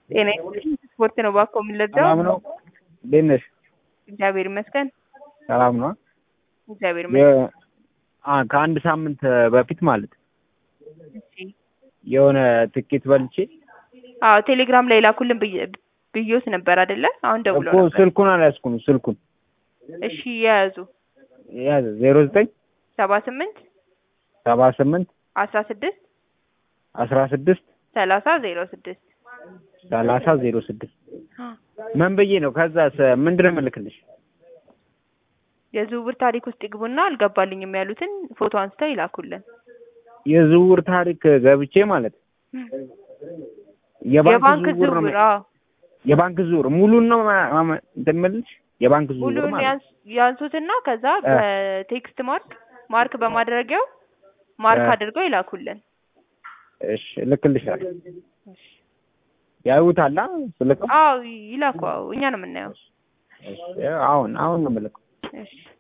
ጤና ይስጥልኝ። ስፖርት ነው እባክዎ የምንለብሰው? ሰላም ነው? እንዴት ነሽ? እግዚአብሔር ይመስገን። ሰላም ነው? እግዚአብሔር ይመስገን። የ- አ ከአንድ ሳምንት በፊት ማለት እሺ። የሆነ ትኬት በልቼ አዎ ቴሌግራም ላይ ላኩልን ብዬ- ብዬዎት ነበር አይደለ? አሁን ደውሎ እኮ ነበር። ስልኩን አልያዝኩም። ስልኩን እሺ የያዙ ያዘ ዜሮ ዘጠኝ ሰባ ስምንት ሰባ ስምንት አስራ ስድስት አስራ ስድስት ሰላሳ ዜሮ ስድስት ሰላሳ ዜሮ ስድስት ምን ብዬ ነው? ከዛስ ምንድን ነው የምልክልሽ? የዝውውር ታሪክ ውስጥ ይግቡና አልገባልኝም ያሉትን ፎቶ አንስተው ይላኩልን። የዝውውር ታሪክ ገብቼ ማለት የባንክ የባንክ ዝውውር ነው ዝውውር አዎ የባንክ ዝውውር ሙሉን ነው ማ- ማ- እንትን የምልሽ የባንክ ዝውውር ሁሉን ማለት ያንስ- ያንሱትና ከዛ እ። በቴክስት ማርክ ማርክ በማድረጊያው ማርክ እ። አድርገው ይላኩልን። እሺ እልክልሻለሁ። ያዩታላ ስልክ አዎ ይላኩ። አዎ እኛ ነው የምናየው። አሁን አሁን ነው የምልከው። እሺ